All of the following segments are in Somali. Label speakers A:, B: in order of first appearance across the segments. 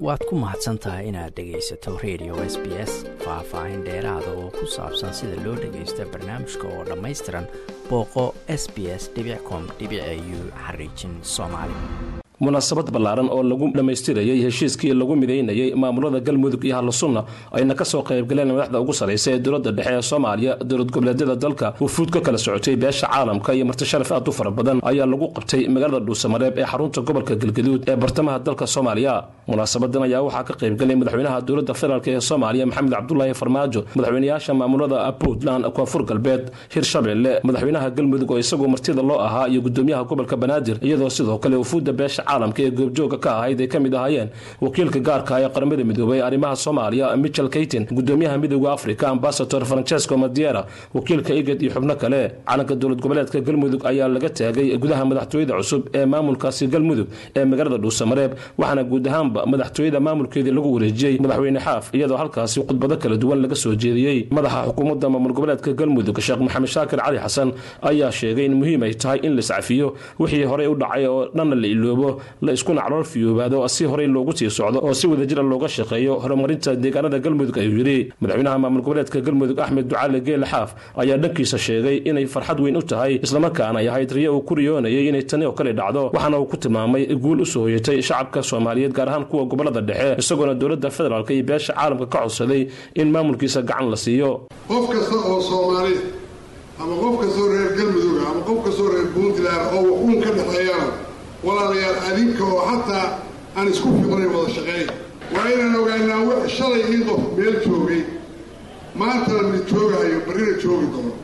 A: waad ku mahadsan tahay inaad dhegaysato radio s b s faah-faahin dheeraada oo ku saabsan sida loo dhagaysta barnaamijka oo dhammaystiran booqo s b s com u xariijin soomaali
B: munaasabad ballaaran oo lagu dhammaystirayay heshiiskii lagu midaynayay maamulada galmudug iyo hallusunna ayna ka soo qaybgaleen madaxda ugu sarraysa ee dowladda dhexe ee soomaaliya dowlad goboleedyada dalka wufuud ka kala socotay beesha caalamka iyo martisharaf aad u fara badan ayaa lagu qabtay magaalada dhuusamareeb ee xarunta gobolka galgaduud ee bartamaha dalka soomaaliya munaasabadan ayaa waxaa ka qaybgalay madaxweynaha dowladda federaalk ee soomaaliya maxamed cabdulaahi farmaajo madaxweynayaasha maamulada puntland koonfur galbeed hirshabelle madaxweynaha galmudug oo isagoo martida loo ahaa iyo gudoomiyaha gobolka banaadir iyadoo sidoo kale wufuudda beesha caalamka ee goobjooga ka ahayd ay ka mid ahaayeen wakiilka gaarka ee qaramada midoobay ee arrimaha soomaaliya michel kaytin gudoomiyaha midooda africa ambasador francesco madiera wakiilka igad iyo xubno kale calanka dowlad goboleedka galmudug ayaa laga taagay gudaha madaxtooyada cusub ee maamulkaasi galmudug ee magaalada dhuusamareeb waxaana guud ahaanba madaxtooyada maamulkeedii lagu wareejiyey madaxweyne xaaf iyadoo halkaasi khudbado kala duwan laga soo jeediyey madaxa xukuumadda maamul goboleedka galmudug sheekh maxamed shaakir cali xasan ayaa sheegay in muhiim ay tahay in laiscafiyo wixii horey u dhacay oo dhanna la iloobo la iskuna calool fiyoobaado si horey loogu sii socdo oo si wadajira looga shaqeeyo horumarinta deegaanada galmudug ayuu yidhi madaxweynaha maamul goboleedka galmudug axmed ducaale geele xaaf ayaa dhankiisa sheegay inay farxad weyn u tahay islamarkaana ay ahayd riyo uu ku riyoonayay inay tani oo kale dhacdo waxaana uu ku tilmaamay guul u soo hoyatay shacabka soomaaliyeed gaar ahaan kuwa gobolada dhexe isagoona dowladda federaalk iyo beesha caalamka ka codsaday in maamulkiisa gacan la siiyo
C: qof kasta oo soomaali ama qof kastoo reer galmudug ama qof kastoo reer puntland oo wax uun ka dhexeeyana walaalayaal adinka oo xataa aan isku fiqnay wada shaqeey waa inaan ogaanaa shalay in qof meel joogay maantana mid joogahayo barrina joogi doono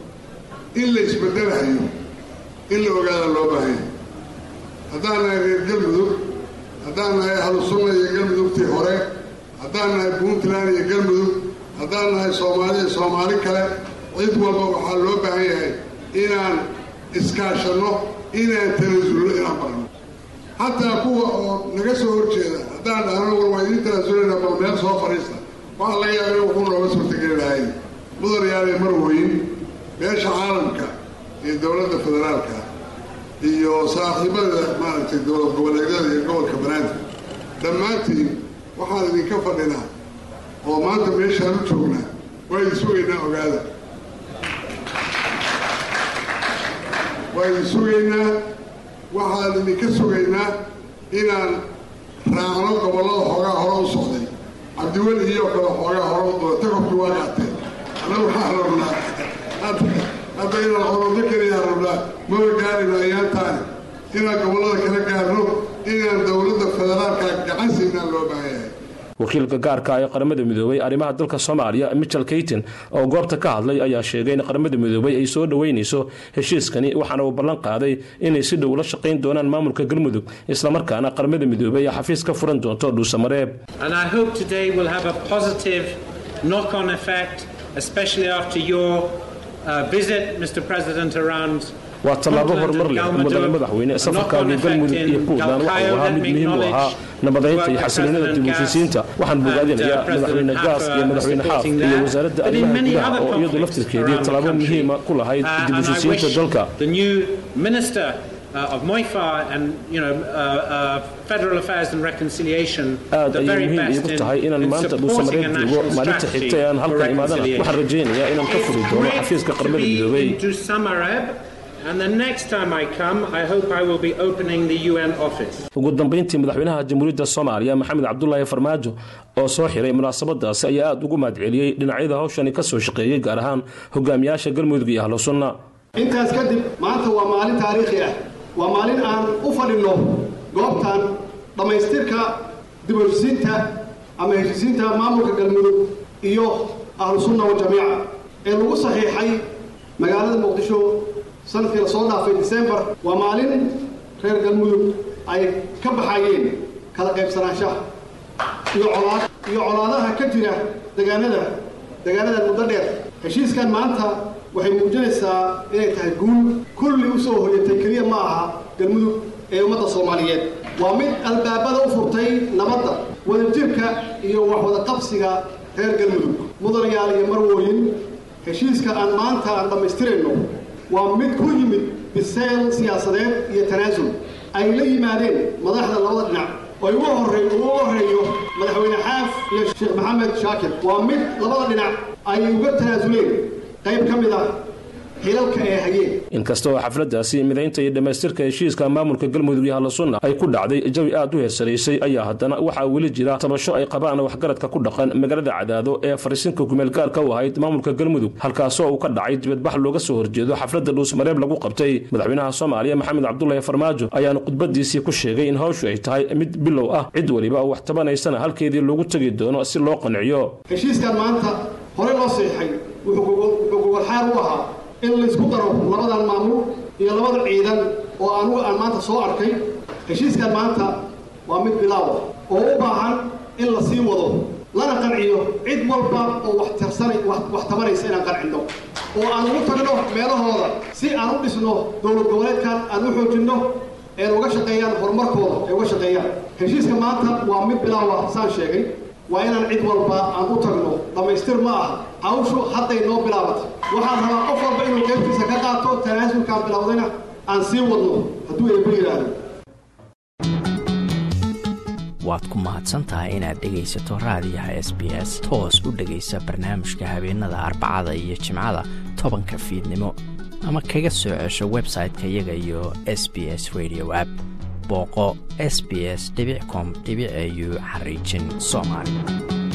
C: in la isbedelahayo in la ogaada loo baahanya haddaan nahay reer galmudug haddaan nahay ahlusunna iyo galmudugtii hore haddaan nahay puntland iyo galmudug haddaan nahay soomaali iyo soomaali kale cid walba waxaa loo baahan yahay inaan iskaashanno inaan tanasulno inaan barno xataa kuwa oo naga soo horjeeda haddaan dhahno war waa idiin tanaasulana bal meel soo fadhiista waxaa laga yaaba in wuxuu nooga suurtageli lahay mudanayaale marweyn beesha caalamka iyo dowladda federaalka iyo saaxiibada maaragtay dowlad goboleedyada iyo gobolka banaadir dhammaantiin waxaan idinka fadhinaa oo maanta meeshaan u joognaa waa idin sugaynaa ogaada waa idin sugaynaa waxaan idinka sugaynaa inaan raacno gobollada xoogaa hore u socday cabdiweli iyo kale xoogaa hore u doona takobkii waa qaateen annagu waxaan rabnaa hadda inaan orodo keliyaa rabnaa maba gaarayno ayaantaani inaan gobollada kala gaarno inaan dowladda federaalka gacan siinaan loo baahan yahay
B: wakiilka gaarka ee qaramada midoobay arrimaha dalka soomaaliya michel kaytin oo goobta ka hadlay ayaa sheegay in qaramada midoobay ay soo dhoweynayso heshiiskani waxaana uu ballan qaaday inay si dhow la shaqayn doonaan maamulka galmudug islamarkaana qaramada midoobay ay xafiis ka furan doonto dhuusamareeb waa tallaabo horumar leh mudane madaxweyne safarkaaga galmudug iyo puntland waxa uu ahaa mid muhiim u ahaa nabadaynta iyo xasiloonida dib heshiisiinta waxaan bogaadinayaa madaxweyne gaas iyo madaxweyne xaaf iyo wasaaradda arrimaha gudaha oo iyadu laftirkeedii tallaabo muhiima ku lahayd dib heshiisiinta dalka aad ayay muhiim iigu tahay inaan maanta dhuusamareeb joogo maalinta xigta ee aan halkan imaadana waxaan rajaynayaa inaan ka furi doono xafiiska qaramada midoobay ugu dambayntii madaxweynaha jamhuuriyadda soomaaliya maxamed cabdulaahi farmaajo oo soo xiray munaasabadaasi ayaa aada ugu mahadceliyey dhinacyada hawshani ka soo shaqeeyey gaar ahaan hogaamiyaasha galmudug iyo ahlu sunna
D: intaas kadib maanta waa maalin taariikhi ah waa maalin aan u fadhinno goobtan dhammaystirka dib heshisiinta ama heshisiinta maamulka galmudug iyo ahlu sunna waljamiica ee lagu saxiixay magaalada muqdisho sanadkii la soo dhaafay disembar waa maalin reer galmudug ay ka baxayeen kala qaybsanaanshaha iyo colaad iyo colaadaha ka jira degaanada degaanadan muddo dheer heshiiskan maanta waxay muujinaysaa inay tahay guul kulli u soo hoyatay keliya ma aha galmudug ee ummadda soomaaliyeed waa mid albaabada u furtay nabadda wadajirka iyo waxwada qabsiga reer galmudug mudanayaal iyo marwooyin heshiiska aan maanta aan dhammaystirayno waa mid ku yimid biseyl siyaasadeed iyo tanaasul ay la yimaadeen madaxda labada dhinac oo ugu horey ugu horeeyo madaxweyne xaaf iyo sheekh maxamed shaakir waa mid labada dhinac ay uga tanaasuleen qayb ka mid ah xilalka ee hayeen
B: inkasta oo xafladaasi midaynta iyo dhammaystirka heshiiska maamulka galmudug iyo hallasunna ay ku dhacday jawi aad u heersanaysay ayaa haddana waxaa weli jira tabasho ay qabaan waxgaradka ku dhaqan magaalada cadaado ee fariisinka kumeelgaarka u ahayd maamulka galmudug halkaasoo uu ka dhacay dibadbax looga soo horjeedo xafladda dhuusmareeb lagu qabtay madaxweynaha soomaaliya maxamed cabdulahi farmaajo ayaana khudbadiisii ku sheegay in hawshu ay tahay mid bilow ah cid weliba oo wax tabanaysana halkeedii loogu tegi doono si loo qanciyo
D: heshiiskan maanta hore loo seexay wuxuu gogolxaar u ahaa in laysku daro labadan maamul iyo labada ciidan oo anugu aan maanta soo arkay heshiiskan maanta waa mid bilaawa oo u baahan in la sii wado lana qanciyo cid walba oo wax tirsanay wax tabanaysa inaan qancinno oo aan ugu tagno meelahooda si aan u dhisno dowlad goboleedkan aan u xoojinno een uga shaqeeyaan horumarkooda ay uga shaqeeyaan heshiiska maanta waa mid bilaawa saan sheegay waa inaan cid walba aan u tagno dhammaystir ma aha hawshu hadday noo bilaabatay waxaan rabaa qof walba inuu qaybtiisa ka qaato tanaasulkaan bilowdayna aan sii wadno hadduu eebba yidhaahdo
A: waad ku mahadsan tahay inaad dhegaysato raadiyaha s b s toos u dhegaysa barnaamijka habeenada arbacada iyo jimcada tobanka fiidnimo ama kaga soo cesho website-ka iyaga iyo s b s radio app booqo s b s com au xariijin soomaali